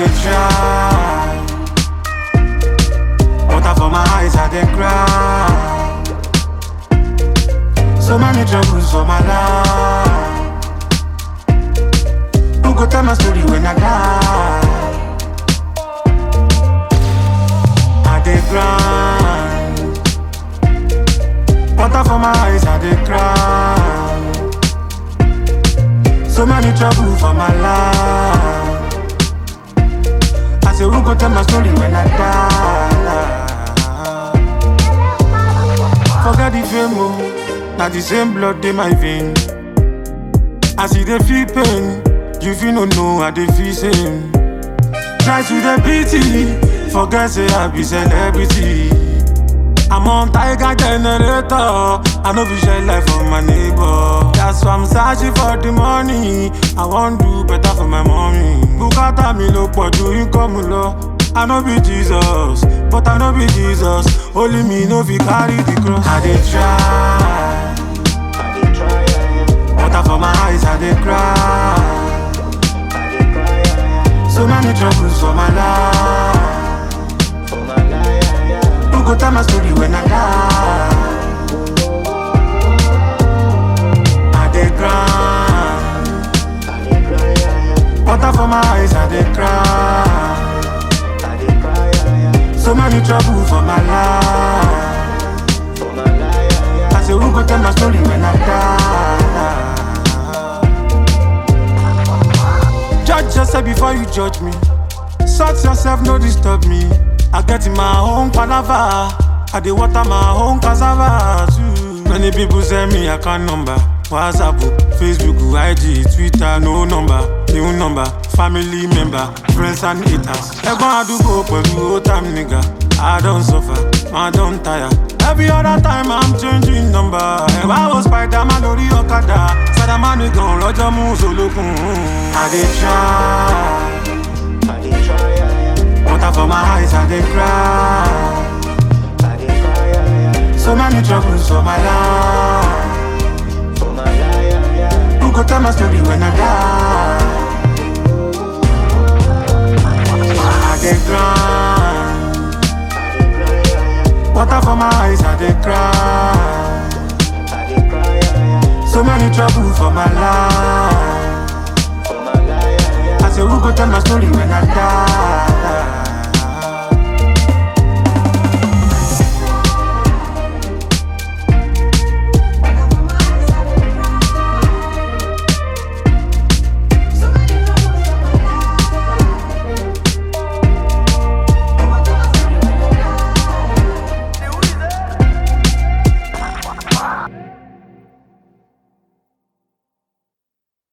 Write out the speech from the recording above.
dey try. Water for my eyes, I dey cry. So many troubles for my life. Who go tell my story when I die? I dey grind. Water for my eyes, I dey cry. So many trouble for my life. I say, who go tell my story when I die? Forget the fame, oh. Now the same blood in my vein. I see the feel pain. You feel no know I dey feel same. Try to the pity. Forget say I be celebrity. I'm on tiger generator. I know we share life for my neighbor. That's why I'm searching for the money. I want do better for my mommy. Bukata mi lo pọ̀ ju income lọ. I know be Jesus, but I know be Jesus. Only me no fit carry the cross. I dey try. Water for my eyes, I dey cry. So many troubles for my life. Who go tell my story when I die? I dey grind. Water for my eyes, I dey cry. So many trouble for my life. I say, who go tell my story when I die? Judge yourself before you judge me. Sort yourself, no disturb me. I get in my own palava. I dey water my own cassava too. Many people send me account number. WhatsApp, Facebook, IG, Twitter, no number, new number, family member, friends and haters. Ẹ̀gbọ́n àdúgbò pẹ̀lú old time nigga. I don suffer, I don tire. Every other time I'm changing number. Ẹ̀wá wo Spiderman lórí ọ̀kadà. Spiderman gan lọ́jọ́ mú solókun. I dey try. Water for my eyes, I dey cry. So many troubles for my life. Who go tell my story when I die? I dey grind. Water for my eyes, I dey cry. So many trouble for my life.